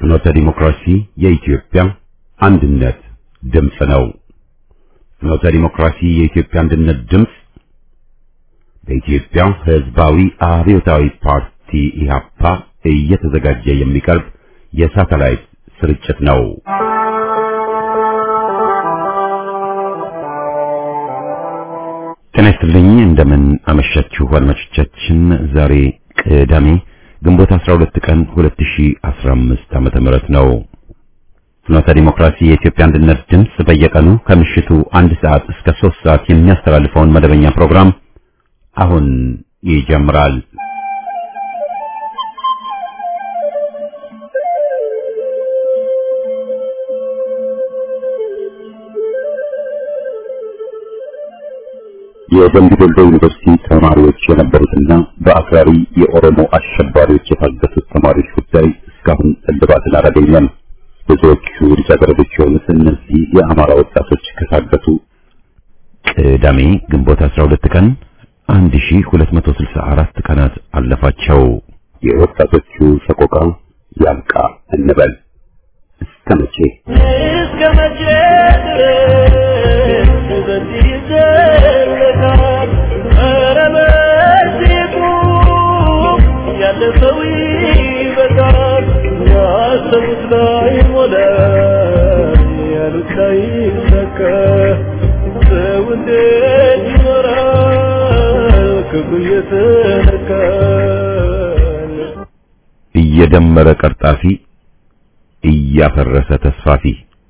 ፍኖተ ዲሞክራሲ የኢትዮጵያ አንድነት ድምፅ ነው። ፍኖተ ዲሞክራሲ የኢትዮጵያ አንድነት ድምፅ በኢትዮጵያ ሕዝባዊ አብዮታዊ ፓርቲ ኢህአፓ እየተዘጋጀ የሚቀርብ የሳተላይት ስርጭት ነው። ጤና ይስጥልኝ። እንደምን አመሻችሁ አድማጮቻችን። ዛሬ ቅዳሜ ግንቦት 12 ቀን 2015 ዓመተ ምህረት ነው። ፍኖተ ዲሞክራሲ የኢትዮጵያ አንድነት ድምፅ በየቀኑ ከምሽቱ አንድ ሰዓት እስከ 3 ሰዓት የሚያስተላልፈውን መደበኛ ፕሮግራም አሁን ይጀምራል። የደምቢ ዶሎ ዩኒቨርሲቲ ተማሪዎች የነበሩትና በአክራሪ የኦሮሞ አሸባሪዎች የታገቱት ተማሪዎች ጉዳይ እስካሁን እልባትን አላገኘም። ብዙዎቹ ልጃገረዶች የሆኑት እነዚህ የአማራ ወጣቶች ከታገቱ ቅዳሜ ግንቦት 12 ቀን 1264 ቀናት አለፋቸው። የወጣቶቹ ሰቆቃ ያብቃ እንበል። እስከ መቼ እስከ መቼ ድረስ በዚህ ይዘለቃል? ኧረ በዚሁ ያለፈው ይበቃል። ያሰቡት ላይ ሞላ፣ ያሉት ላይ ይሳካ። ሰው እንዴት ይኖራል ክፉ እየተነካ? እየደመረ ቀርጣፊ እያፈረሰ ተስፋፊ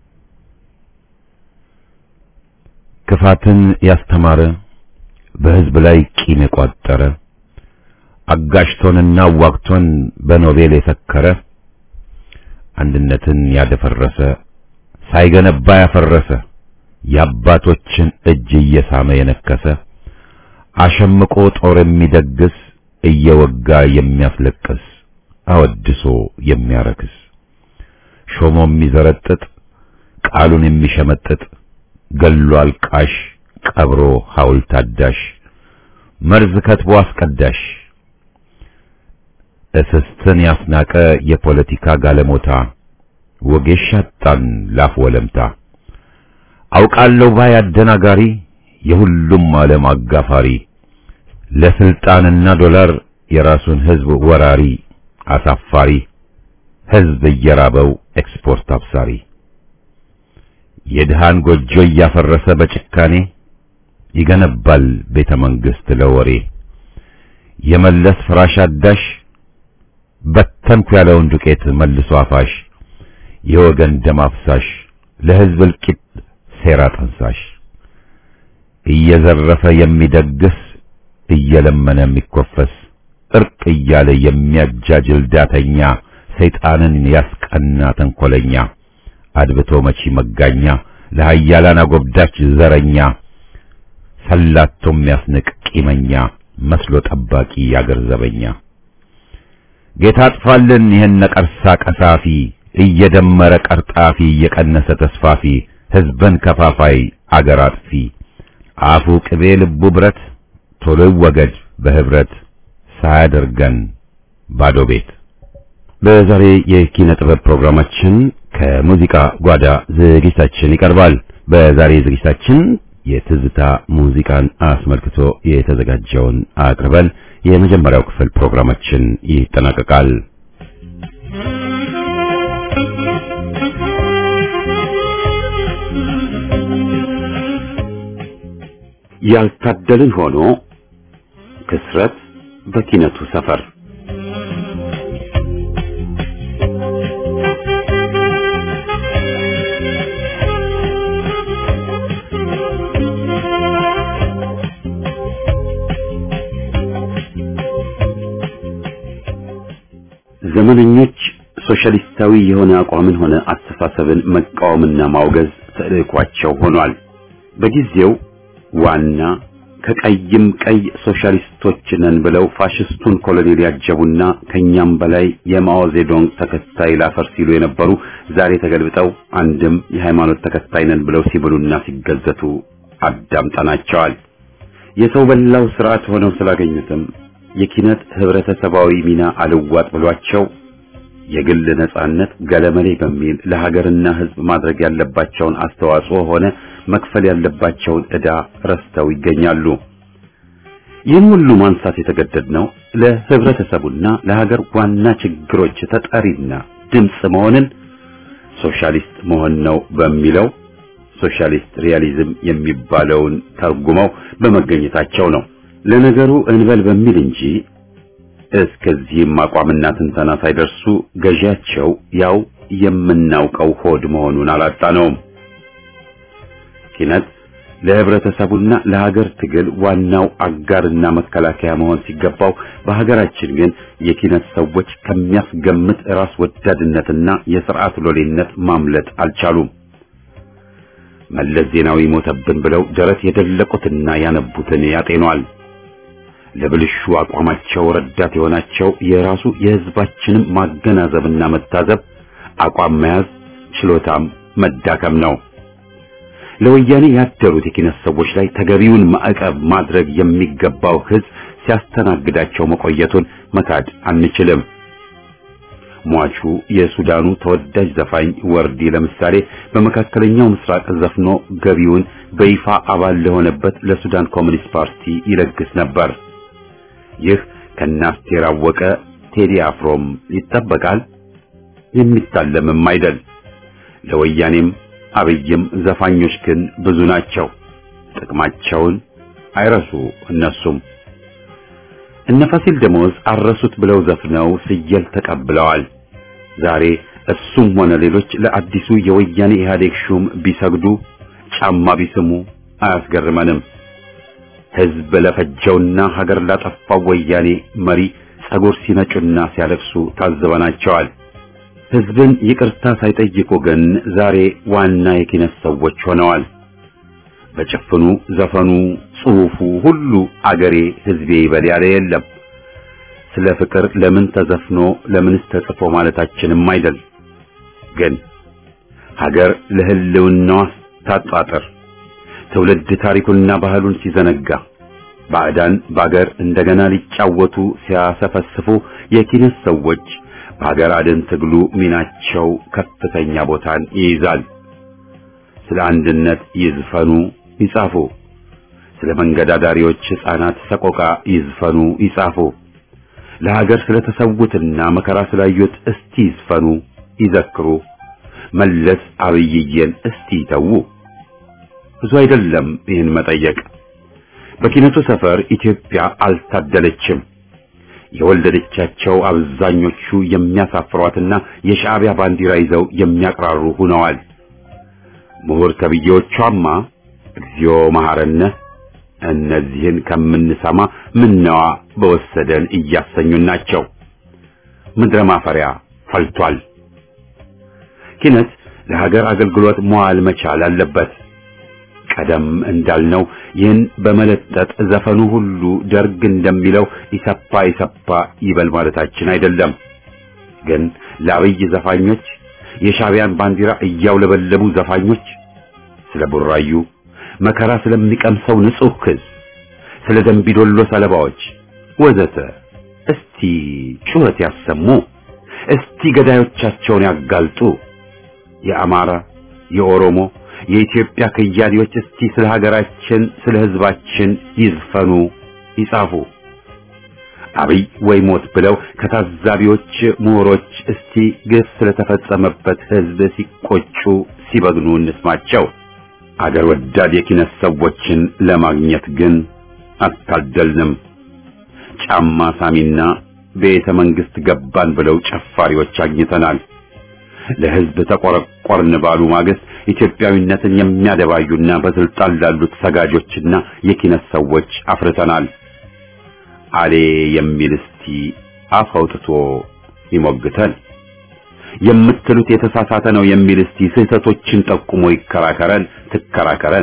ክፋትን ያስተማረ በሕዝብ ላይ ቂም የቋጠረ አጋሽቶንና ዋግቶን በኖቤል የሰከረ አንድነትን ያደፈረሰ ሳይገነባ ያፈረሰ የአባቶችን እጅ እየሳመ የነከሰ አሸምቆ ጦር የሚደግስ እየወጋ የሚያስለቅስ አወድሶ የሚያረክስ ሾሞ የሚዘረጥጥ ቃሉን የሚሸመጥጥ ገሎ አልቃሽ ቀብሮ ሐውልት አዳሽ መርዝ ከትቦ አስቀዳሽ እስስትን ያስናቀ የፖለቲካ ጋለሞታ ወጌሻ ጣን ላፍ ወለምታ አውቃለሁ ባይ አደናጋሪ የሁሉም ዓለም አጋፋሪ ለስልጣንና ዶላር የራሱን ሕዝብ ወራሪ አሳፋሪ ሕዝብ እየራበው ኤክስፖርት አብሳሪ የድሃን ጎጆ እያፈረሰ በጭካኔ ይገነባል ቤተ መንግሥት ለወሬ የመለስ ፍራሽ አዳሽ በተንኩ ያለውን ዱቄት መልሶ አፋሽ የወገን ደም አፍሳሽ ለሕዝብ እልቂት ሴራ ጠንሳሽ እየዘረፈ የሚደግስ እየለመነ የሚኮፈስ እርቅ እያለ የሚያጃጅል ዳተኛ ሰይጣንን ያስቀና ተንኮለኛ አድብቶ መቺ መጋኛ ለሃያላን አጎብዳች ዘረኛ ሰላቶ የሚያስንቅ ቂመኛ መስሎ ጠባቂ ያገር ዘበኛ ጌታ አጥፋልን ይህን ነቀርሳ ቀሳፊ እየደመረ ቀርጣፊ እየቀነሰ ተስፋፊ ሕዝብን ከፋፋይ አገር አጥፊ አፉ ቅቤ ልቡ ብረት ቶሎ ይወገድ በህብረት ሳያደርገን ባዶ ቤት። በዛሬ የኪነ ጥበብ ፕሮግራማችን ከሙዚቃ ጓዳ ዝግጅታችን ይቀርባል። በዛሬ ዝግጅታችን የትዝታ ሙዚቃን አስመልክቶ የተዘጋጀውን አቅርበን የመጀመሪያው ክፍል ፕሮግራማችን ይጠናቀቃል። ያልታደልን ሆኖ ክስረት በኪነቱ ሰፈር ዘመነኞች ሶሻሊስታዊ የሆነ አቋምን ሆነ አስተሳሰብን መቃወምና ማውገዝ ተልዕኳቸው ሆኗል። በጊዜው ዋና ከቀይም ቀይ ሶሻሊስቶች ነን ብለው ፋሽስቱን ኮሎኔል ያጀቡና ከኛም በላይ የማኦ ዜዶንግ ተከታይ ላፈር ሲሉ የነበሩ ዛሬ ተገልብጠው አንድም የሃይማኖት ተከታይ ነን ብለው ሲብሉና ሲገዘቱ አዳምጠናቸዋል። የሰው በላው ስርዓት ሆነው ስላገኙትም የኪነት ህብረተሰባዊ ሚና አልዋጥ ብሏቸው የግል ነጻነት ገለመሌ በሚል ለሀገርና ሕዝብ ማድረግ ያለባቸውን አስተዋጽኦ ሆነ መክፈል ያለባቸውን ዕዳ ረስተው ይገኛሉ። ይህን ሁሉ ማንሳት የተገደድነው ለህብረተሰቡና ለሀገር ዋና ችግሮች ተጠሪና ድምፅ መሆንን ሶሻሊስት መሆን ነው በሚለው ሶሻሊስት ሪያሊዝም የሚባለውን ተርጉመው በመገኘታቸው ነው። ለነገሩ እንበል በሚል እንጂ እስከዚህም አቋምና ትንተና ሳይደርሱ ገዢያቸው ያው የምናውቀው ሆድ መሆኑን አላጣነውም። ኪነት ለህብረተሰቡና ለሀገር ትግል ዋናው አጋርና መከላከያ መሆን ሲገባው በሀገራችን ግን የኪነት ሰዎች ከሚያስገምት ራስ ወዳድነትና የስርዓት ሎሌነት ማምለጥ አልቻሉም። መለስ ዜናዊ ሞተብን ብለው ደረት የደለቁትና ያነቡትን ያጤኗል። ለብልሹ አቋማቸው ረዳት የሆናቸው የራሱ የህዝባችንም ማገናዘብና መታዘብ አቋም መያዝ ችሎታም መዳከም ነው። ለወያኔ ያደሩት የኪነት ሰዎች ላይ ተገቢውን ማዕቀብ ማድረግ የሚገባው ህዝብ ሲያስተናግዳቸው መቆየቱን መካድ አንችልም። ሟቹ የሱዳኑ ተወዳጅ ዘፋኝ ወርዲ ለምሳሌ በመካከለኛው ምስራቅ ዘፍኖ ገቢውን በይፋ አባል ለሆነበት ለሱዳን ኮሚኒስት ፓርቲ ይለግስ ነበር። ይህ ከናስቴር አወቀ ቴዲ አፍሮም ይጠበቃል፣ የሚታለምም አይደል። ለወያኔም አብይም ዘፋኞች ግን ብዙ ናቸው። ጥቅማቸውን አይረሱ እነሱም እነ ፋሲል ደሞዝ አረሱት ብለው ዘፍነው ስየል ተቀብለዋል። ዛሬ እሱም ሆነ ሌሎች ለአዲሱ የወያኔ ኢህአዴግ ሹም ቢሰግዱ ጫማ ቢስሙ አያስገርመንም። ህዝብ ለፈጀውና ሀገር ላጠፋው ወያኔ መሪ ጸጉር ሲነጩና ሲያለቅሱ ታዝበናቸዋል። ህዝብን ይቅርታ ሳይጠይቁ ግን ዛሬ ዋና የኪነት ሰዎች ሆነዋል። በጭፍኑ ዘፈኑ፣ ጽሑፉ ሁሉ አገሬ ህዝቤ ይበል ያለ የለም። ስለ ፍቅር ለምን ተዘፍኖ ለምንስ ተጽፎ ማለታችንም አይደል። ግን ሀገር ለህልውናዋ ታጣጥር ትውልድ ታሪኩንና ባህሉን ሲዘነጋ ባዕዳን በአገር እንደገና ሊጫወቱ ሲያሰፈስፉ የኪነት ሰዎች በሀገር አድን ትግሉ ሚናቸው ከፍተኛ ቦታን ይይዛል። ስለ አንድነት ይዝፈኑ ይጻፉ። ስለ መንገድ አዳሪዎች ሕፃናት ሰቆቃ ይዝፈኑ ይጻፉ። ለሀገር ስለተሰዉትና መከራ ስላዩት እስቲ ይዝፈኑ ይዘክሩ። መለስ አብይዬን እስቲ ይተዉ። ብዙ አይደለም ይህን መጠየቅ። በኪነቱ ሰፈር ኢትዮጵያ አልታደለችም። የወለደቻቸው አብዛኞቹ የሚያሳፍሯትና የሻዕቢያ ባንዲራ ይዘው የሚያቅራሩ ሆነዋል። ምሁር ተብዬዎቿማ እግዚኦ መሐረነ እነዚህን ከምንሰማ ምነዋ በወሰደን እያሰኙን ናቸው። ምድረ ማፈሪያ ፈልቷል። ኪነት ለሀገር አገልግሎት መዋል መቻል አለበት። ቀደም እንዳልነው ይህን በመለጠጥ ዘፈኑ ሁሉ ደርግ እንደሚለው ኢሰፓ ኢሰፓ ይበል ማለታችን አይደለም። ግን ለአብይ ዘፋኞች የሻዕቢያን ባንዲራ እያውለበለቡ ዘፋኞች ስለ ቡራዩ መከራ ስለሚቀምሰው ንጹሕ ሕዝብ፣ ስለ ደንቢዶሎ ሰለባዎች ወዘተ እስቲ ጩኸት ያሰሙ። እስቲ ገዳዮቻቸውን ያጋልጡ። የአማራ፣ የኦሮሞ፣ የኢትዮጵያ ከያኔዎች እስቲ ስለ ሀገራችን፣ ስለ ሕዝባችን ይዝፈኑ፣ ይጻፉ። አብይ ወይ ሞት ብለው ከታዛቢዎች ምሁሮች እስቲ ግፍ ስለተፈጸመበት ሕዝብ ሲቆጩ ሲበግኑ እንስማቸው። አገር ወዳድ የኪነት ሰዎችን ለማግኘት ግን አልታደልንም። ጫማ ሳሚና ቤተ መንግስት ገባን ብለው ጨፋሪዎች አግኝተናል። ለሕዝብ ተቆረቆርን ባሉ ማግስት ኢትዮጵያዊነትን የሚያደባዩና በስልጣን ላሉት ሰጋጆችና የኪነት ሰዎች አፍርተናል። አሌ የሚል እስቲ አፍ አውጥቶ ይሞግተን። የምትሉት የተሳሳተ ነው የሚል እስቲ ስህተቶችን ጠቁሞ ይከራከረን፣ ትከራከረን።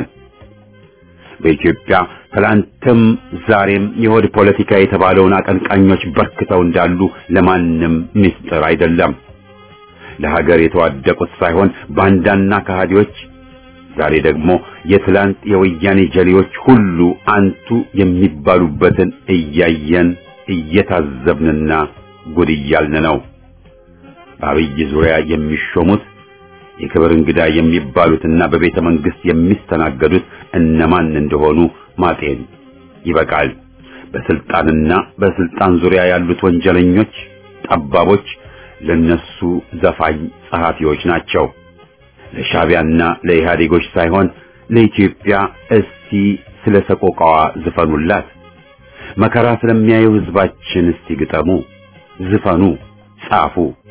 በኢትዮጵያ ትላንትም ዛሬም የሆድ ፖለቲካ የተባለውን አቀንቃኞች በርክተው እንዳሉ ለማንም ምስጢር አይደለም። ለሀገር የተዋደቁት ሳይሆን ባንዳና ከሃዲዎች፣ ዛሬ ደግሞ የትላንት የወያኔ ጀሌዎች ሁሉ አንቱ የሚባሉበትን እያየን እየታዘብንና ጉድ እያልን ነው። በአብይ ዙሪያ የሚሾሙት የክብር እንግዳ የሚባሉትና በቤተ መንግስት የሚስተናገዱት እነማን እንደሆኑ ማጤን ይበቃል። በስልጣንና በስልጣን ዙሪያ ያሉት ወንጀለኞች፣ ጠባቦች ለነሱ ዘፋኝ ጸሐፊዎች ናቸው። ለሻቢያና ለኢህአዴጎች ሳይሆን ለኢትዮጵያ እስቲ ስለ ሰቆቃዋ ዝፈኑላት። መከራ ስለሚያየው ህዝባችን እስቲ ግጠሙ፣ ዝፈኑ፣ ጻፉ።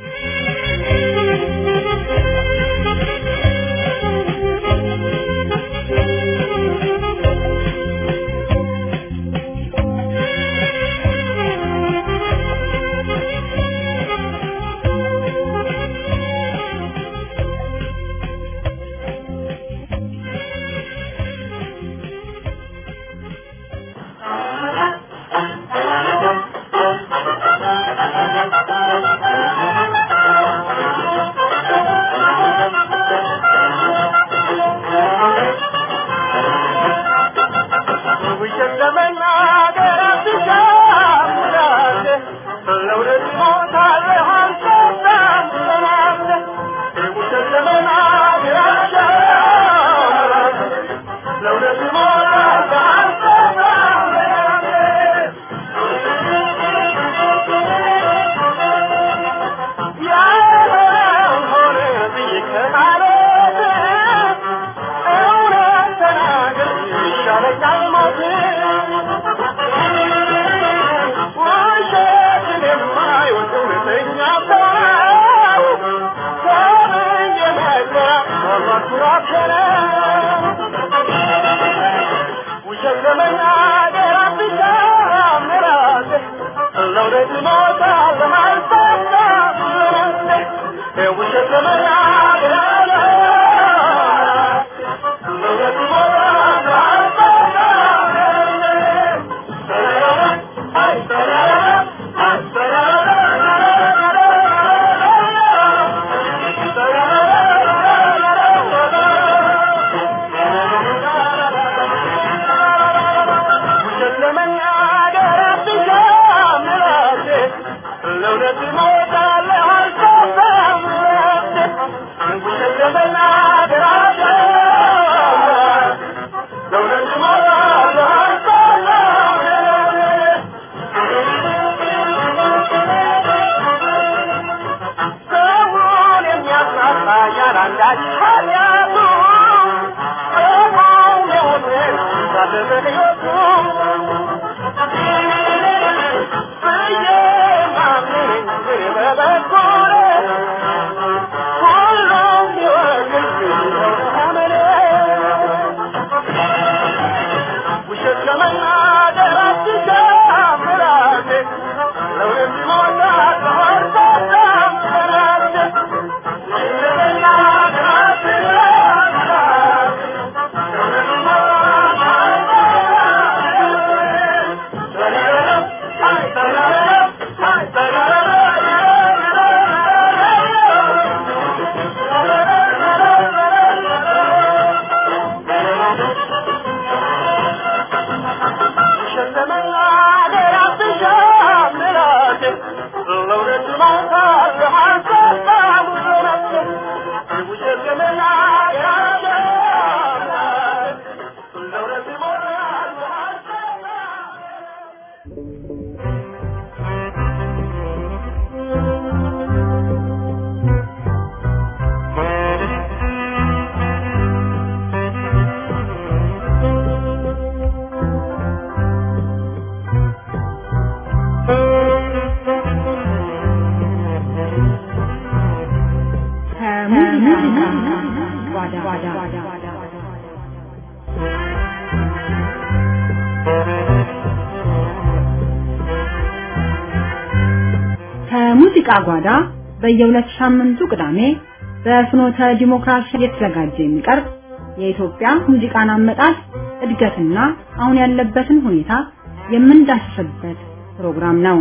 ከሙዚቃ ጓዳ በየሁለት ሳምንቱ ቅዳሜ በፍኖተ ዲሞክራሲ የተዘጋጀ የሚቀርብ የኢትዮጵያ ሙዚቃን አመጣጥ እድገትና አሁን ያለበትን ሁኔታ የምንዳስስበት ፕሮግራም ነው።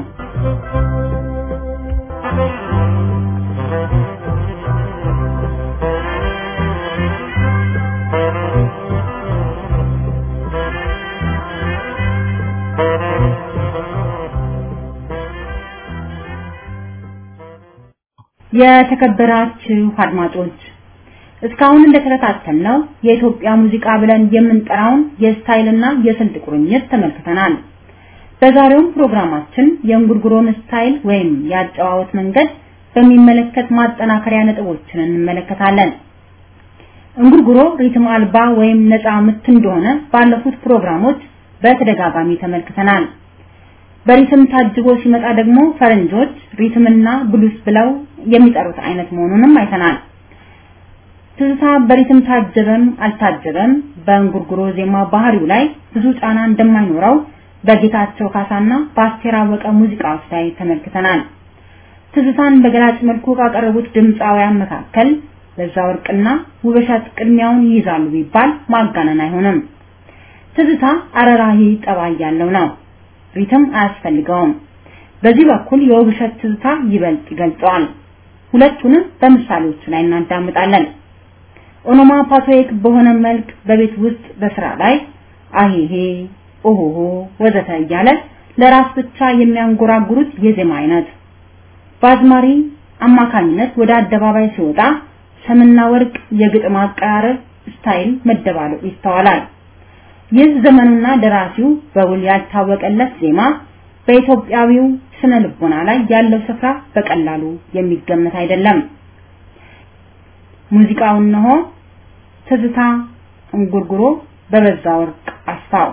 የተከበራችሁ አድማጮች እስካሁን እንደተከታተልነው የኢትዮጵያ ሙዚቃ ብለን የምንጠራውን የስታይልና የስልት ቁርኝት ተመልክተናል። በዛሬውም ፕሮግራማችን የእንጉርጉሮን ስታይል ወይም የአጨዋወት መንገድ በሚመለከት ማጠናከሪያ ነጥቦችን እንመለከታለን። እንጉርጉሮ ሪትም አልባ ወይም ነፃ ምት እንደሆነ ባለፉት ፕሮግራሞች በተደጋጋሚ ተመልክተናል። በሪትም ታጅቦ ሲመጣ ደግሞ ፈረንጆች ሪትምና ብሉስ ብለው የሚጠሩት አይነት መሆኑንም አይተናል። ትዝታ በሪትም ታጀበም አልታጀበም በእንጉርጉሮ ዜማ ባህሪው ላይ ብዙ ጫና እንደማይኖረው በጌታቸው ካሳና በአስቴር አወቀ ሙዚቃዎች ላይ ተመልክተናል። ትዝታን በገላጭ መልኩ ካቀረቡት ድምፃውያን መካከል በዛ ወርቅና ውብሸት ቅድሚያውን ይይዛሉ ቢባል ማጋነን አይሆንም። ትዝታ አረራሂ ጠባይ ያለው ነው። ሪትም አያስፈልገውም። በዚህ በኩል የውብሸት ትዝታ ይበልጥ ይገልጸዋል። ሁለቱንም በምሳሌዎቹ ላይ እናዳምጣለን። ኦኖማፓቶይክ በሆነ መልክ በቤት ውስጥ በስራ ላይ አሄሄ ኦሆሆ ወዘተ እያለ ለራስ ብቻ የሚያንጎራጉሩት የዜማ አይነት በአዝማሪ አማካኝነት ወደ አደባባይ ሲወጣ ሰምና ወርቅ የግጥም አቀራረብ ስታይል መደባለቁ ይስተዋላል። ይህ ዘመኑና ደራሲው በውል ያልታወቀለት ዜማ በኢትዮጵያዊው ስነ ልቦና ላይ ያለው ስፍራ በቀላሉ የሚገመት አይደለም። ሙዚቃው እነሆ ትዝታ እንጉርጉሮ በበዛ ወርቅ አስፋው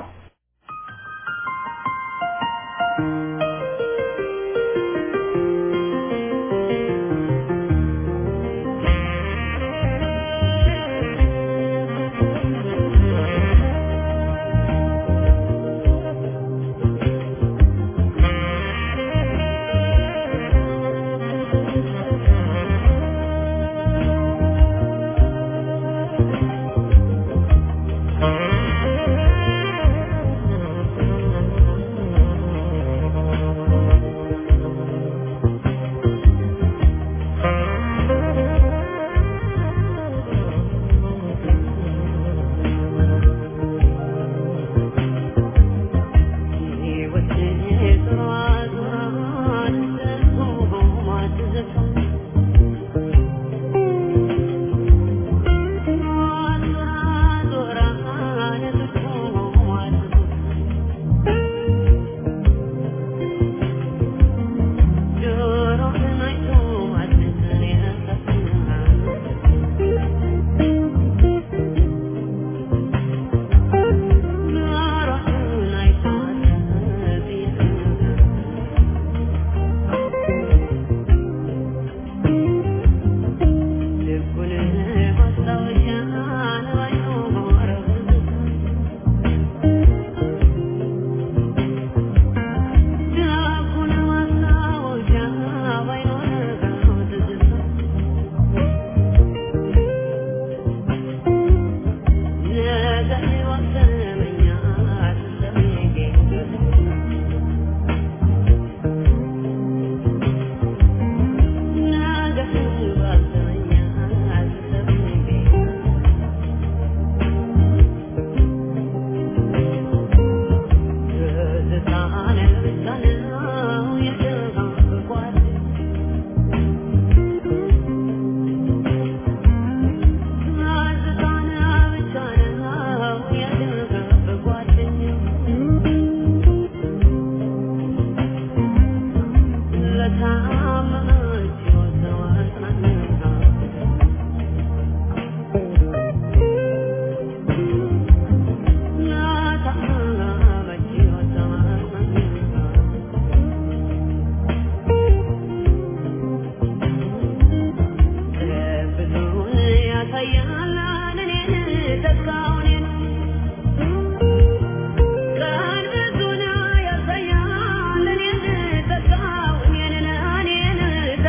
Thank you.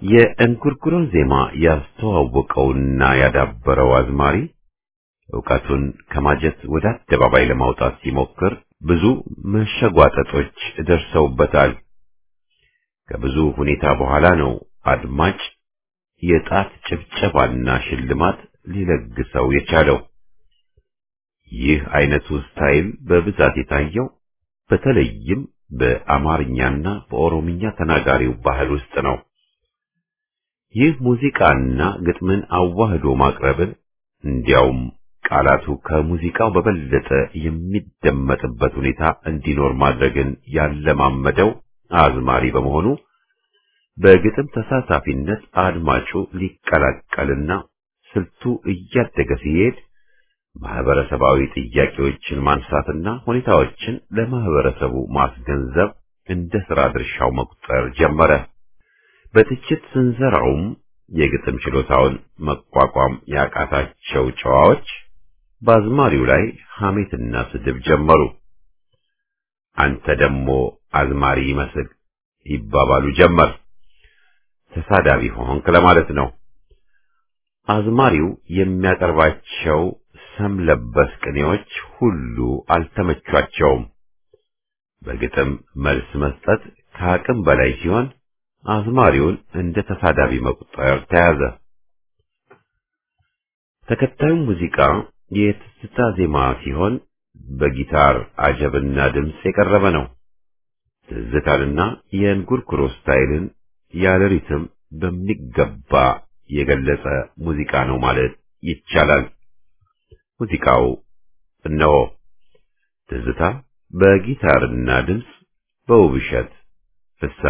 የእንጉርጉሮን ዜማ ያስተዋወቀውና ያዳበረው አዝማሪ ዕውቀቱን ከማጀት ወደ አደባባይ ለማውጣት ሲሞክር ብዙ መሸጓጠጦች ደርሰውበታል። ከብዙ ሁኔታ በኋላ ነው አድማጭ የጣት ጭብጨባና ሽልማት ሊለግሰው የቻለው። ይህ አይነቱ ስታይል በብዛት የታየው በተለይም በአማርኛና በኦሮምኛ ተናጋሪው ባህል ውስጥ ነው። ይህ ሙዚቃና ግጥምን አዋህዶ ማቅረብን እንዲያውም ቃላቱ ከሙዚቃው በበለጠ የሚደመጥበት ሁኔታ እንዲኖር ማድረግን ያለማመደው አዝማሪ በመሆኑ በግጥም ተሳታፊነት አድማጩ ሊቀላቀልና ስልቱ እያደገ ሲሄድ ማህበረሰባዊ ጥያቄዎችን ማንሳትና ሁኔታዎችን ለማህበረሰቡ ማስገንዘብ እንደ ሥራ ድርሻው መቁጠር ጀመረ። በትችት ስንዘራውም የግጥም ችሎታውን መቋቋም ያቃታቸው ጨዋዎች በአዝማሪው ላይ ሐሜትና ስድብ ጀመሩ። አንተ ደግሞ አዝማሪ ይመስል ይባባሉ ጀመር። ተሳዳቢ ሆንክ ለማለት ነው። አዝማሪው የሚያቀርባቸው ሰም ለበስ ቅኔዎች ሁሉ አልተመቿቸውም። በግጥም መልስ መስጠት ከአቅም በላይ ሲሆን አዝማሪውን እንደ ተሳዳቢ መቁጠር ተያዘ። ተከታዩ ሙዚቃ የትዝታ ዜማ ሲሆን በጊታር አጀብና ድምፅ የቀረበ ነው። ትዝታንና የእንጉርጉሮ ስታይልን ያለ ሪትም በሚገባ የገለጸ ሙዚቃ ነው ማለት ይቻላል። ሙዚቃው እነሆ ትዝታ በጊታርና ድምፅ በውብሸት ፍስሐ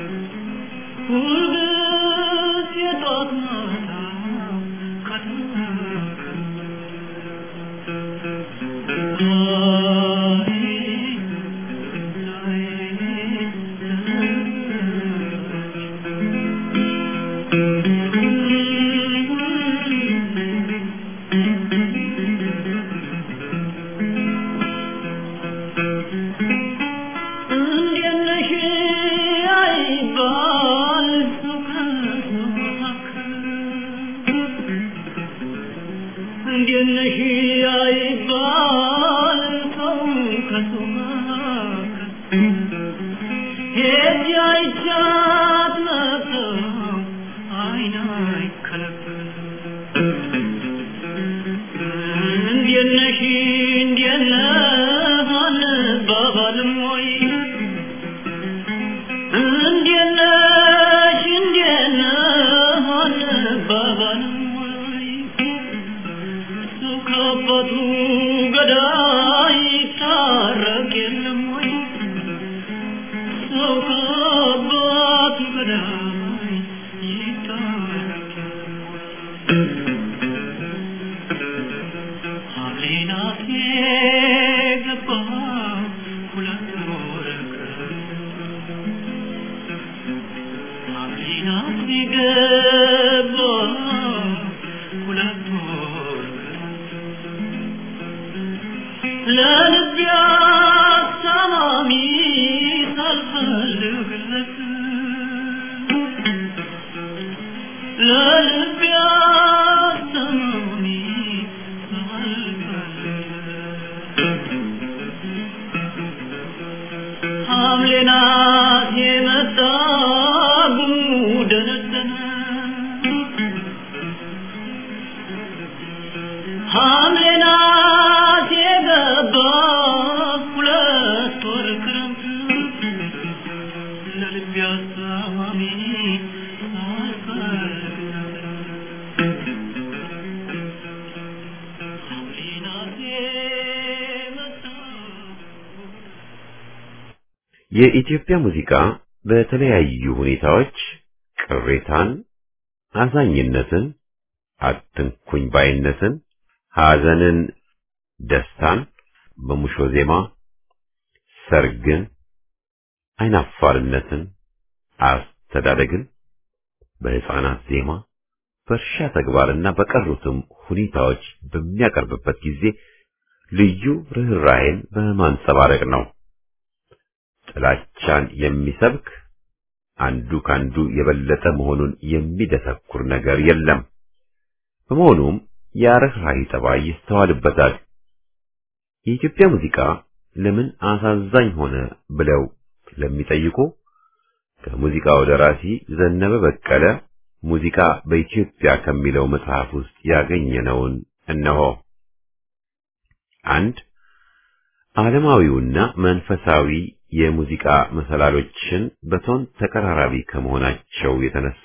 ሁልጊዜ ጧት ማታ እንዴት ነሽ አይባል ሰው ከሰው መካከል ሄጄ አይቻት መጣሁ አይን አይከለከል እንዴት ነሽ እንዴት ነህ አንባባልም ወይ እንዴት ነሽ እንዴት ነህ አንባባልም ወይ ሰው ከአባቱ ገዳይ ይታረቅ የለም ወይ ሰው ከአባቱ ገዳይ ይታረቅ የለም ወይ ሐምሌናቴ ገባ ሁለት ወረቀት ሐምሌናቴ ገባ ሁለት ወረቀት ለልቤ አሳማሚ ሳልፈልግለት ለልቤ አሳማሚ ሐምሌ ናት የመጣ ጉደነደነ ሐምሌ ናት የገባ ሁለት ወር ክረምት ለልቤ አሳማሚ ሐምሌ ናት የመጣ የኢትዮጵያ ሙዚቃ በተለያዩ ሁኔታዎች ቅሬታን፣ አዛኝነትን፣ አትንኩኝ ባይነትን፣ ሐዘንን፣ ደስታን በሙሾ ዜማ፣ ሰርግን፣ አይናፋርነትን፣ አስተዳደግን በሕፃናት ዜማ፣ በእርሻ ተግባርና በቀሩትም ሁኔታዎች በሚያቀርብበት ጊዜ ልዩ ርኅራኄን በማንጸባረቅ ነው። ጥላቻን የሚሰብክ አንዱ ካንዱ የበለጠ መሆኑን የሚደሰኩር ነገር የለም። በመሆኑም የርኅራኄ ጠባይ ይስተዋልበታል። የኢትዮጵያ ሙዚቃ ለምን አሳዛኝ ሆነ ብለው ለሚጠይቁ ከሙዚቃው ደራሲ ዘነበ በቀለ ሙዚቃ በኢትዮጵያ ከሚለው መጽሐፍ ውስጥ ያገኘነውን እነሆ። አንድ ዓለማዊውና መንፈሳዊ የሙዚቃ መሰላሎችን በቶን ተቀራራቢ ከመሆናቸው የተነሳ፣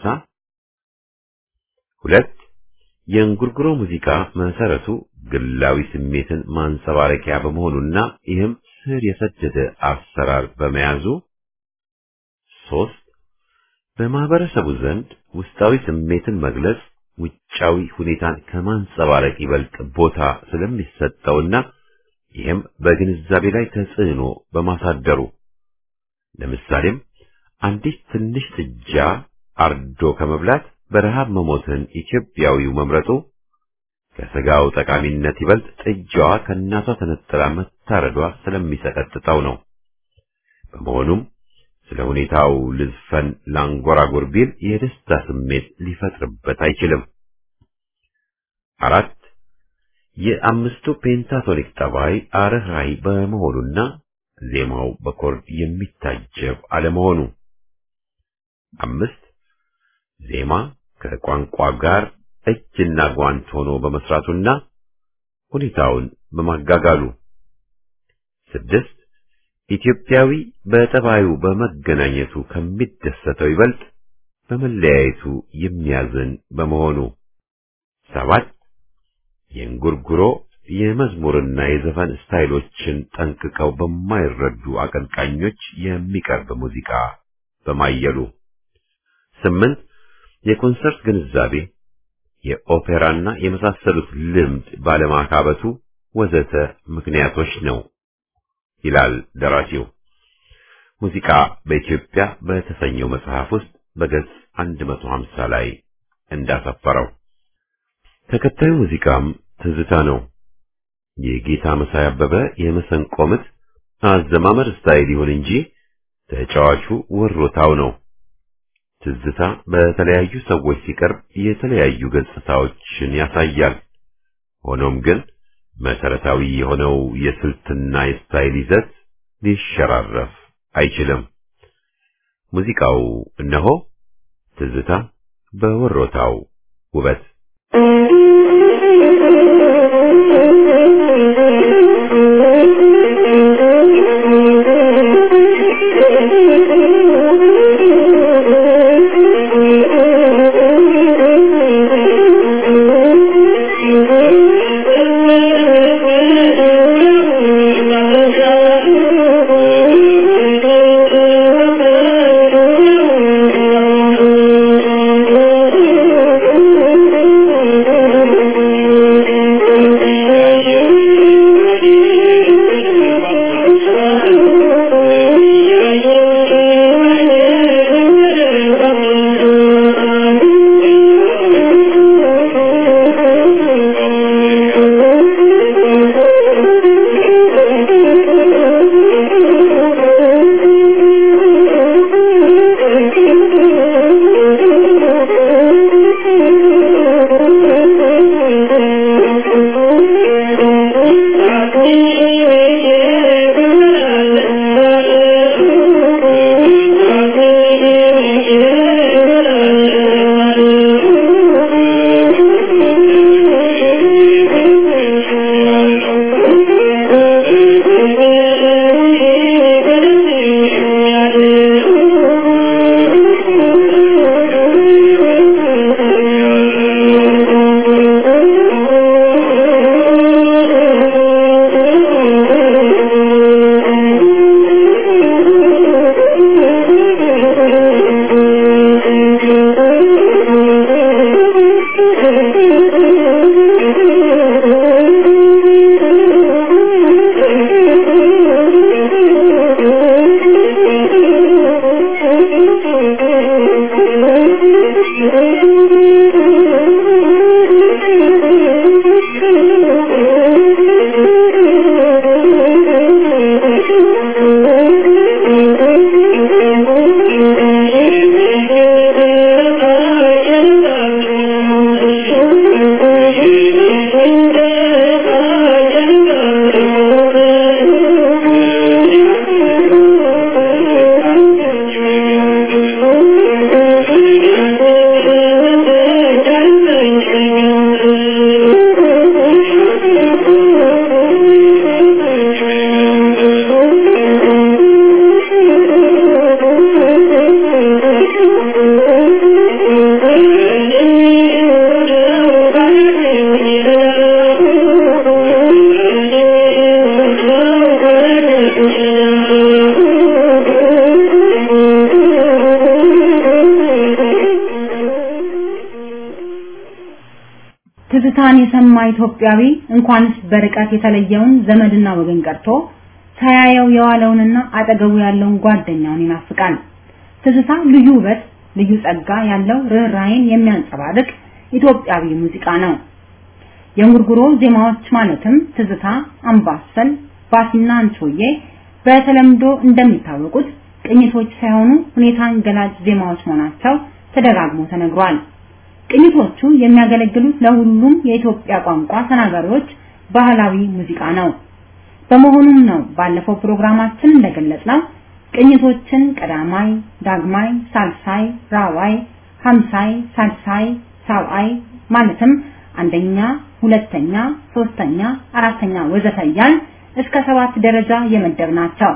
ሁለት የእንጉርጉሮ ሙዚቃ መሰረቱ ግላዊ ስሜትን ማንጸባረቂያ በመሆኑና ይህም ስር የሰደደ አሰራር በመያዙ፣ ሶስት በማህበረሰቡ ዘንድ ውስጣዊ ስሜትን መግለጽ ውጫዊ ሁኔታን ከማንጸባረቅ ይበልጥ ቦታ ስለሚሰጠውና ይህም በግንዛቤ ላይ ተጽዕኖ በማሳደሩ ለምሳሌም አንዲት ትንሽ ጥጃ አርዶ ከመብላት በረሃብ መሞትን ኢትዮጵያዊው መምረጡ ከስጋው ጠቃሚነት ይበልጥ ጥጃዋ ከእናቷ ተነጥላ መታረዷ ስለሚሰቀጥጠው ነው። በመሆኑም ስለ ሁኔታው ልዝፈን ላንጎራጉር ቢል የደስታ ስሜት ሊፈጥርበት አይችልም። አራት የአምስቱ ፔንታቶኒክ ጠባይ አርህራይ በመሆኑና ዜማው በኮርድ የሚታጀብ አለመሆኑ። አምስት ዜማ ከቋንቋ ጋር እጅና ጓንት ሆኖ በመስራቱና ሁኔታውን በማጋጋሉ። ስድስት ኢትዮጵያዊ በጠባዩ በመገናኘቱ ከሚደሰተው ይበልጥ በመለያየቱ የሚያዝን በመሆኑ። ሰባት የእንጉርጉሮ የመዝሙርና የዘፈን ስታይሎችን ጠንቅቀው በማይረዱ አቀንቃኞች የሚቀርብ ሙዚቃ በማየሉ። ስምንት የኮንሰርት ግንዛቤ፣ የኦፔራና የመሳሰሉት ልምድ ባለማካበቱ ወዘተ ምክንያቶች ነው ይላል ደራሲው። ሙዚቃ በኢትዮጵያ በተሰኘው መጽሐፍ ውስጥ በገጽ 150 ላይ እንዳሰፈረው ተከታዩ ሙዚቃም ትዝታ ነው። የጌታ መሳይ አበበ የመሰንቆ ምት አዘማመር ስታይል ይሁን እንጂ ተጫዋቹ ወሮታው ነው። ትዝታ በተለያዩ ሰዎች ሲቀርብ የተለያዩ ገጽታዎችን ያሳያል። ሆኖም ግን መሰረታዊ የሆነው የስልትና የስታይል ይዘት ሊሸራረፍ አይችልም። ሙዚቃው እነሆ ትዝታ በወሮታው ውበት ትዝታን የሰማ ኢትዮጵያዊ እንኳንስ በርቀት የተለየውን ዘመድና ወገን ቀርቶ ሳያየው የዋለውንና አጠገቡ ያለውን ጓደኛውን ይናፍቃል። ትዝታ ልዩ ውበት፣ ልዩ ጸጋ ያለው ርኅራኄን የሚያንጸባርቅ ኢትዮጵያዊ ሙዚቃ ነው። የእንጉርጉሮ ዜማዎች ማለትም ትዝታ፣ አምባሰል፣ ባሲና አንቾዬ በተለምዶ እንደሚታወቁት ቅኝቶች ሳይሆኑ ሁኔታን ገላጭ ዜማዎች መሆናቸው ተደጋግሞ ተነግሯል። ቅኝቶቹ የሚያገለግሉት ለሁሉም የኢትዮጵያ ቋንቋ ተናጋሪዎች ባህላዊ ሙዚቃ ነው። በመሆኑም ነው ባለፈው ፕሮግራማችን እንደገለጽነው ቅኝቶችን ቀዳማይ፣ ዳግማይ፣ ሳልሳይ፣ ራዋይ፣ ሀምሳይ፣ ሳልሳይ፣ ሳብአይ ማለትም አንደኛ፣ ሁለተኛ፣ ሶስተኛ፣ አራተኛ ወዘተ እያልን እስከ ሰባት ደረጃ የመደብ ናቸው።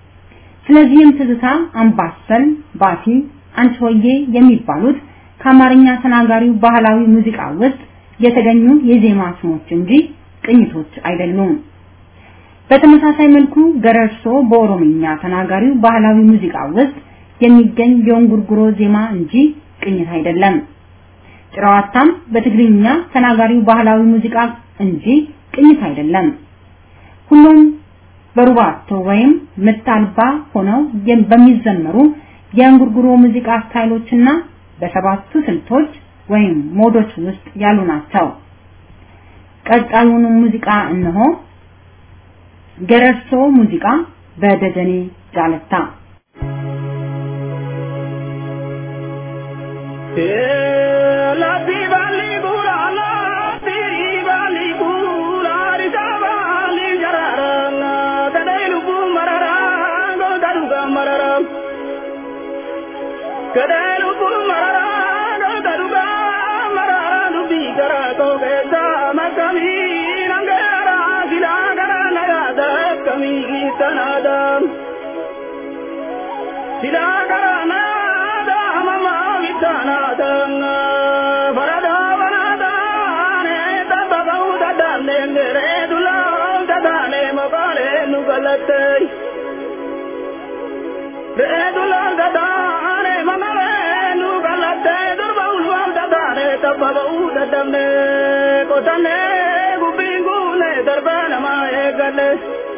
ስለዚህም ትዝታ፣ አምባሰል፣ ባቲ፣ አንቺሆዬ የሚባሉት ከአማርኛ ተናጋሪው ባህላዊ ሙዚቃ ውስጥ የተገኙ የዜማ ስሞች እንጂ ቅኝቶች አይደሉም። በተመሳሳይ መልኩ ገረርሶ በኦሮምኛ ተናጋሪው ባህላዊ ሙዚቃ ውስጥ የሚገኝ የእንጉርጉሮ ዜማ እንጂ ቅኝት አይደለም። ጭራዋታም በትግርኛ ተናጋሪው ባህላዊ ሙዚቃ እንጂ ቅኝት አይደለም። ሁሉም በሩባቶ ወይም ምት አልባ ሆነው በሚዘመሩ የእንጉርጉሮ ሙዚቃ ስታይሎችና በሰባቱ ስልቶች ወይም ሞዶች ውስጥ ያሉ ናቸው። ቀጣዩን ሙዚቃ እነሆ። ገረርሶ ሙዚቃ በደጀኔ ጃለታ La di bali burala, di bali burala. Gadaalu kun mararaa goota dhugaa mararaa dubbii garaa koo keessa makkamii nangeeraa silaa garaa na yaada akkamii tanaadhaan. Silaa garaa na yaada mamaa bitanaadhaan. Faradaa banaadhaan tabba ka'uu dadhabneen geree dulaa tataanee maqaalee nu galattee. Reedulaa gadaane mamalee nu galattee durba ulfaan dadaane tabba ba'uu dadhabne qotanne gubbiin guune darba namaa eeggalle.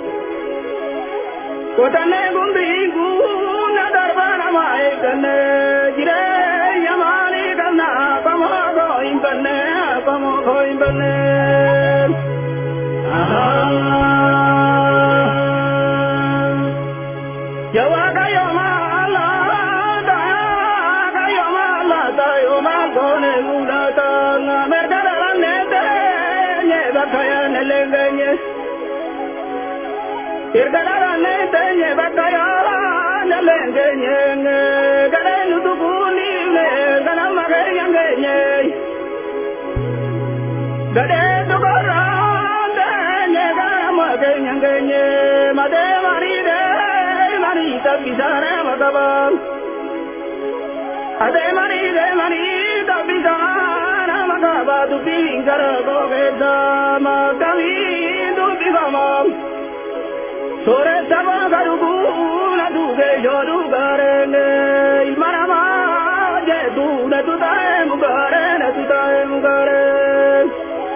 Qotanne gubbiin guune darba namaa eeggalle jireenya maalii qabna qamoo koo hin banne qamoo koo hin banne. Yawaaka yoomala tayaa yoomala tayooma koone mul'ata merga daranne teenye bakka yaane leengenye. Erga daranne teenye bakka yaane leengenye galee nutu kuuniifne ganama keenyangenye. Galee tukorraan teenye ganama keenyangenye matee mariidee. mani tabbisana magabaan. Ade mani de mani tabbisana magabaa dubbiin gara googeessa makamii dubbifamaam. Sooressa baaka dhuguuna duugee yoo dhugaareen ilma namaa jedhu na tutaa'e mugaaree na tutaa'e mugaaree.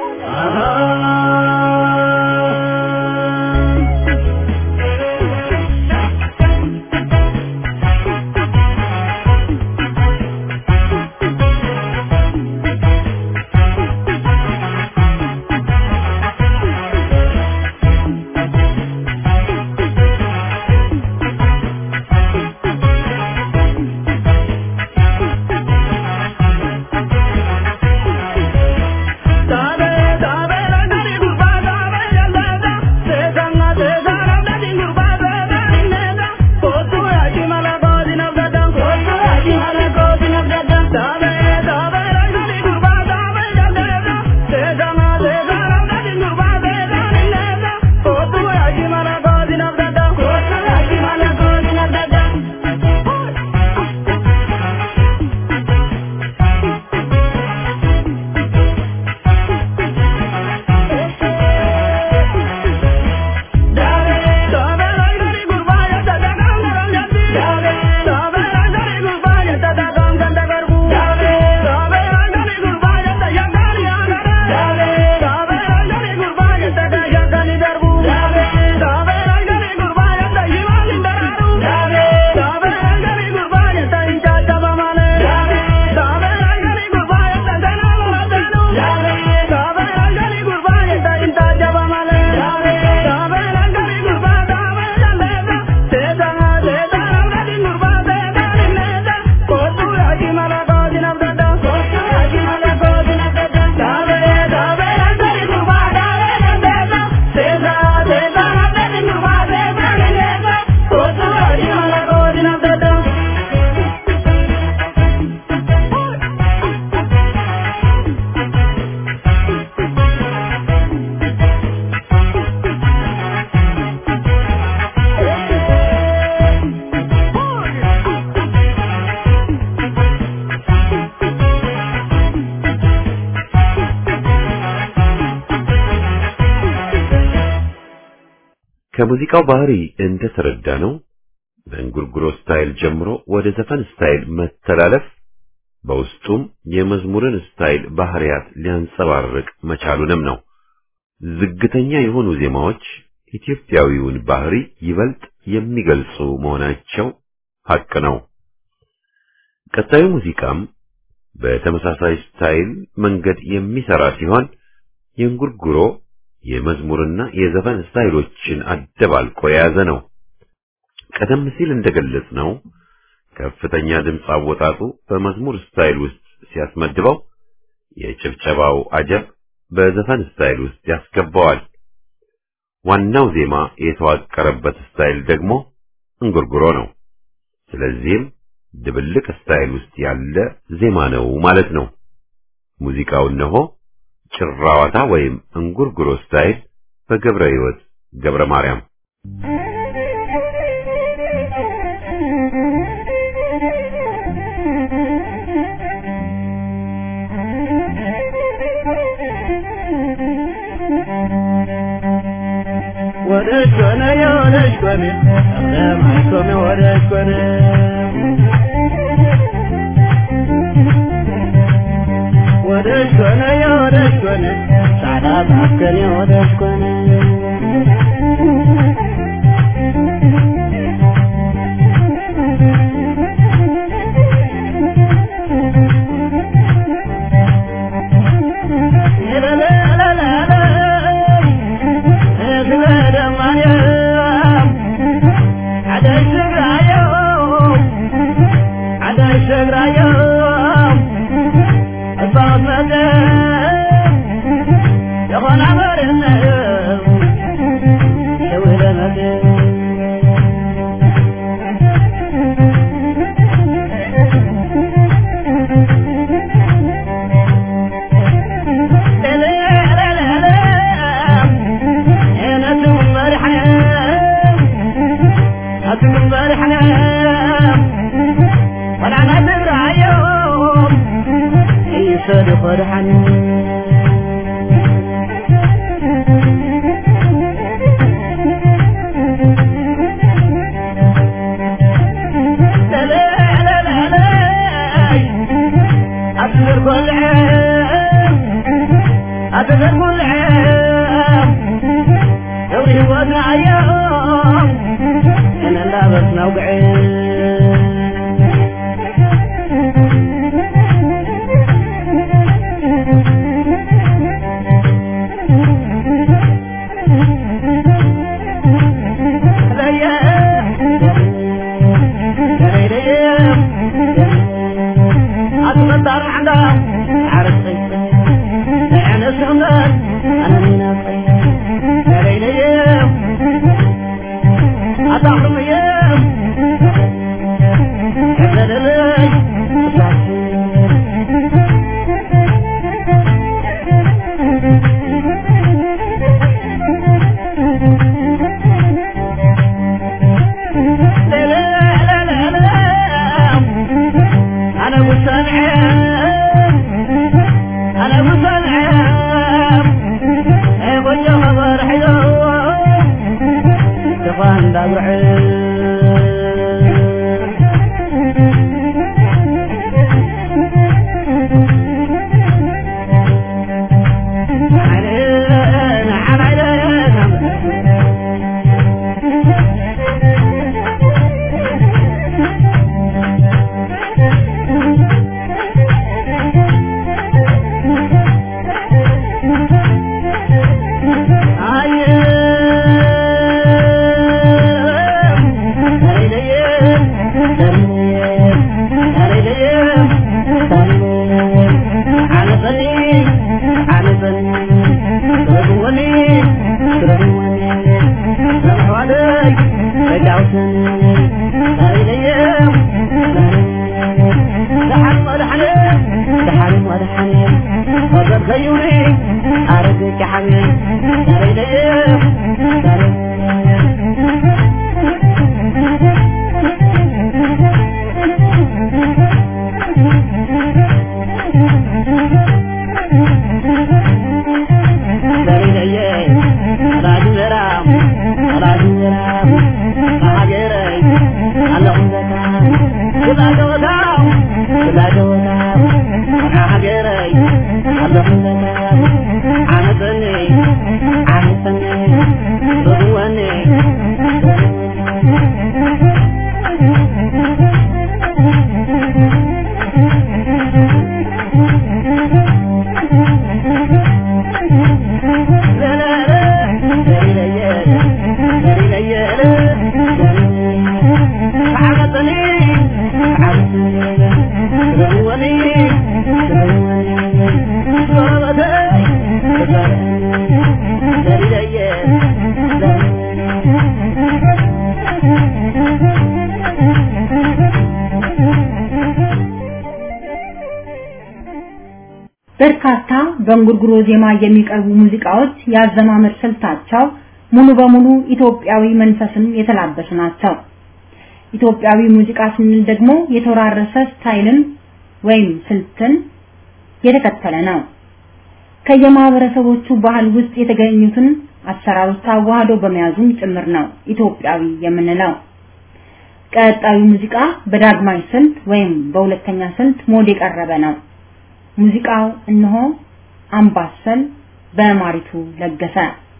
ከሙዚቃው ባህሪ እንደተረዳ ነው በእንጉርጉሮ ስታይል ጀምሮ ወደ ዘፈን ስታይል መተላለፍ በውስጡም የመዝሙርን ስታይል ባህሪያት ሊያንጸባርቅ መቻሉንም ነው። ዝግተኛ የሆኑ ዜማዎች ኢትዮጵያዊውን ባህሪ ይበልጥ የሚገልጹ መሆናቸው ሐቅ ነው። ቀጣዩ ሙዚቃም በተመሳሳይ ስታይል መንገድ የሚሰራ ሲሆን የእንጉርጉሮ የመዝሙርና የዘፈን ስታይሎችን አደባልቆ የያዘ ነው። ቀደም ሲል እንደገለጽ ነው ከፍተኛ ድምፅ አወጣጡ በመዝሙር ስታይል ውስጥ ሲያስመድበው፣ የጭብጨባው አጀብ በዘፈን ስታይል ውስጥ ያስገባዋል። ዋናው ዜማ የተዋቀረበት ስታይል ደግሞ እንጉርጉሮ ነው። ስለዚህም ድብልቅ ስታይል ውስጥ ያለ ዜማ ነው ማለት ነው። ሙዚቃው እነሆ ጭራዋታ ወይም እንጉርጉሮ ስታይል በገብረ ሕይወት ገብረ ማርያም ወደሽ ኮነ የወደሽ ኮነ ለማይኮነ ወደሽ ኮነ ወደሽ ኮነ የወደሽ ኮነ ጻዳ ባከነ የወደሽ ኮነ በርካታ በእንጉርጉሮ ዜማ የሚቀርቡ ሙዚቃዎች ያዘማመር ስልታቸው ሙሉ በሙሉ ኢትዮጵያዊ መንፈስን የተላበሱ ናቸው። ኢትዮጵያዊ ሙዚቃ ስንል ደግሞ የተወራረሰ ስታይልን ወይም ስልትን የተከተለ ነው። ከየማህበረሰቦቹ ባህል ውስጥ የተገኙትን አሰራሮች አዋህዶ በመያዙም ጭምር ነው ኢትዮጵያዊ የምንለው። ቀጣዩ ሙዚቃ በዳግማዊ ስልት ወይም በሁለተኛ ስልት ሞድ የቀረበ ነው። ሙዚቃው እነሆ አምባሰል በማሪቱ ለገሰ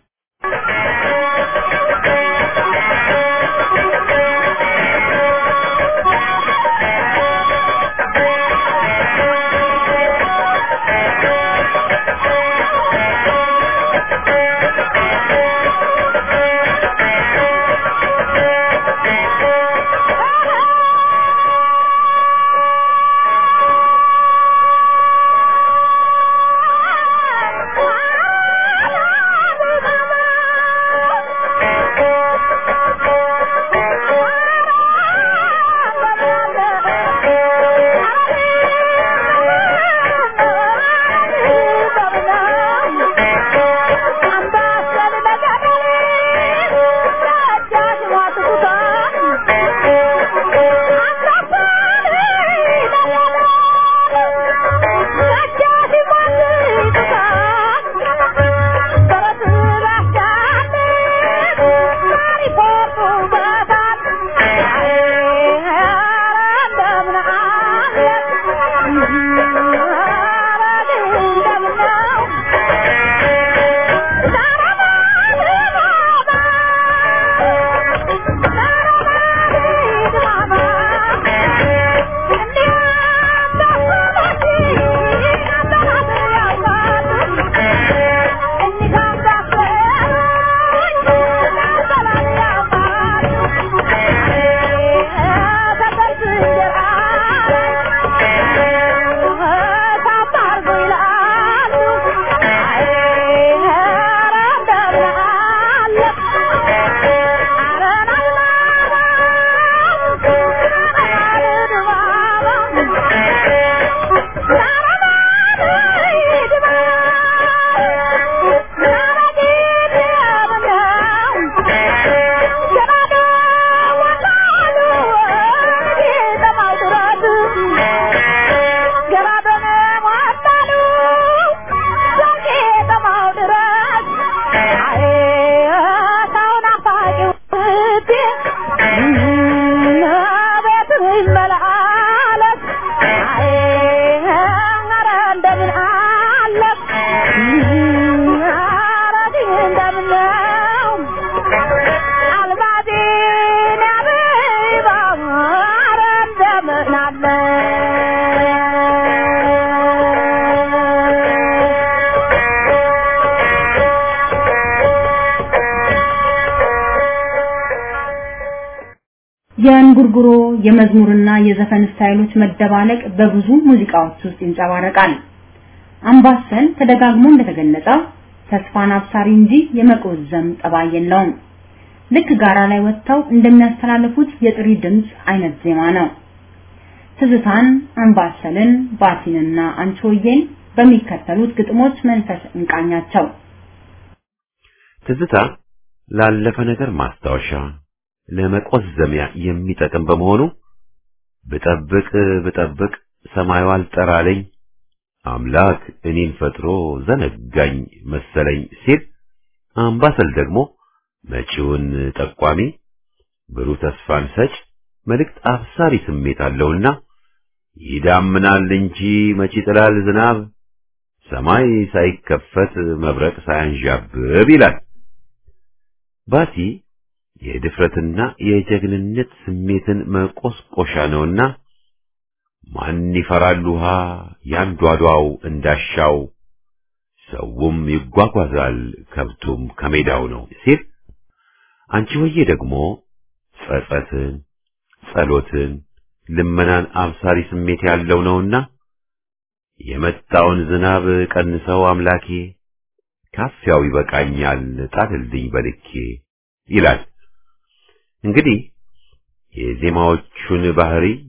የእንጉርጉሮ የመዝሙርና የዘፈን ስታይሎች መደባለቅ በብዙ ሙዚቃዎች ውስጥ ይንጸባረቃል። አምባሰል ተደጋግሞ እንደተገለጸው ተስፋን አብሳሪ እንጂ የመቆዘም ጠባይ የለውም። ልክ ጋራ ላይ ወጥተው እንደሚያስተላልፉት የጥሪ ድምፅ አይነት ዜማ ነው። ትዝታን፣ አምባሰልን፣ ባቲንና አንቺሆዬን በሚከተሉት ግጥሞች መንፈስ እንቃኛቸው። ትዝታ ላለፈ ነገር ማስታወሻ ለመቆዘሚያ የሚጠቅም በመሆኑ ብጠብቅ ብጠብቅ ሰማዩ አልጠራለኝ አምላክ እኔን ፈጥሮ ዘነጋኝ መሰለኝ ሲል አምባሰል ደግሞ መጪውን ጠቋሚ ብሩህ ተስፋን ሰጭ መልእክት አብሳሪ ስሜት አለውና ይዳምናል እንጂ መቼ ጥላል ዝናብ ሰማይ ሳይከፈት መብረቅ ሳያንዣብብ ይላል። ባቲ የድፍረትና የጀግንነት ስሜትን መቆስቆሻ ነውና ማን ይፈራል ውሃ ያንዷዷው እንዳሻው ሰውም ይጓጓዛል ከብቱም ከሜዳው ነው ሲል አንቺ ሆዬ ደግሞ ጸጸትን፣ ጸሎትን፣ ልመናን አብሳሪ ስሜት ያለው ነውና የመጣውን ዝናብ ቀንሰው አምላኬ ካፊያው ይበቃኛል ጣልልኝ በልኬ ይላል። እንግዲህ የዜማዎቹን ባህሪ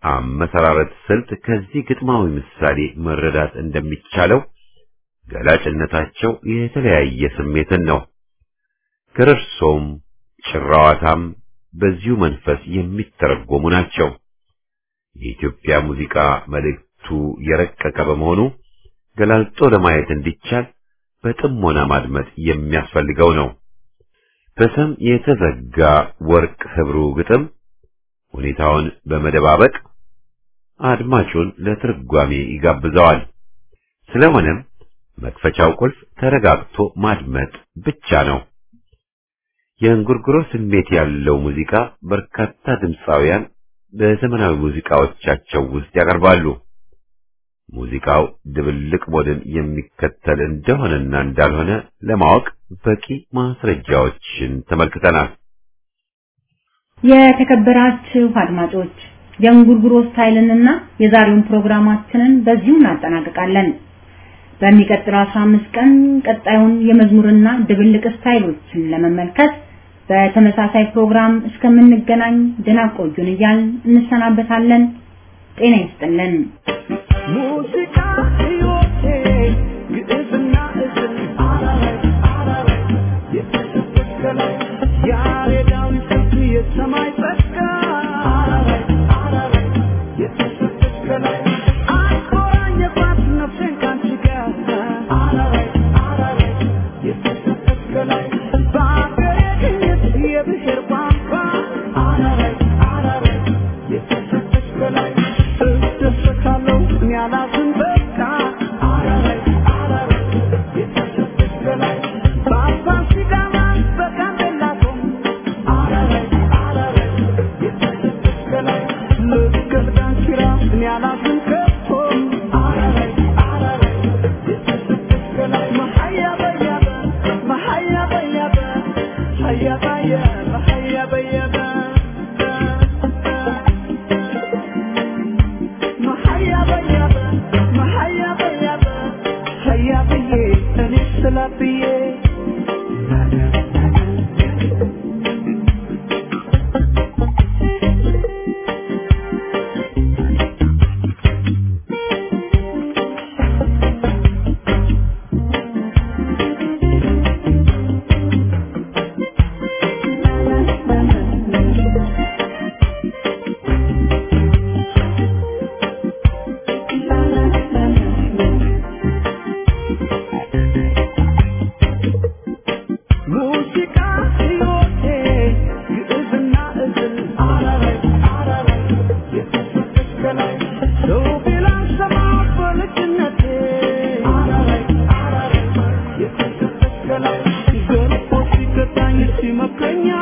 አመሰራረት ስልት ከዚህ ግጥማዊ ምሳሌ መረዳት እንደሚቻለው ገላጭነታቸው የተለያየ ስሜትን ነው። ገረርሶም ጭራዋታም በዚሁ መንፈስ የሚተረጎሙ ናቸው። የኢትዮጵያ ሙዚቃ መልእክቱ የረቀቀ በመሆኑ ገላልጦ ለማየት እንዲቻል በጥሞና ማድመጥ የሚያስፈልገው ነው። በሰም የተዘጋ ወርቅ ህብሩ ግጥም ሁኔታውን በመደባበቅ አድማጩን ለትርጓሜ ይጋብዘዋል። ስለሆነም መክፈቻው ቁልፍ ተረጋግቶ ማድመጥ ብቻ ነው። የእንጉርጉሮ ስሜት ያለው ሙዚቃ በርካታ ድምፃውያን በዘመናዊ ሙዚቃዎቻቸው ውስጥ ያቀርባሉ። ሙዚቃው ድብልቅ ሞድን የሚከተል እንደሆነና እንዳልሆነ ለማወቅ በቂ ማስረጃዎችን ተመልክተናል። የተከበራችሁ አድማጮች የእንጉርጉሮ ስታይልንና የዛሬውን ፕሮግራማችንን በዚሁ እናጠናቅቃለን። በሚቀጥለው 15 ቀን ቀጣዩን የመዝሙርና ድብልቅ ስታይሎችን ለመመልከት በተመሳሳይ ፕሮግራም እስከምንገናኝ ደህና ቆዩን እያልን እንሰናበታለን። ጤና ይስጥልን። ሙዚቃ ሕይወቴ ግዕዝና እዝል አራራይ አራራይ የተሰበከለ ያሬዳዊ ስልት የሰማይ ጸጋ አራራይ አራራይ የተሰበከለ አልኮራኝ የባት ነፍሴን ካንቺ ጋር አራራይ አራራይ የተሰበከለ በአገሬ ቅኝት የብሔር ቋንቋ አራራይ አራራይ የተሰበከለ እደሰታለሁ እኔ አላዝን በቃ አራራይ አራራይ የተሰበከለ በአባ ሲዳማ በጋምቤላ ቶም አራራይ አራራይ የተሰበከለ ልክ ዳንኪራ እኔ አላዝን ከቶም አራራይ አራራይ የተሰበከለ መሀያ በያበ መሀያ በያበ ሀያ ባየ መሀያ በያበ መሀያ በያበ መሀያ በያበ ሀያ ብዬ እኔ ስላ ብዬ ሙዚቃ ሕይወቴ ግዕዝና እዝል አራራይ አራራይ የተሰበከለ ሰው ቢላን ሰማ በልጅነቴ አራራይ አራራይ የተሰበከለ ገርፎ ሲገታኝ ሲመክረኝ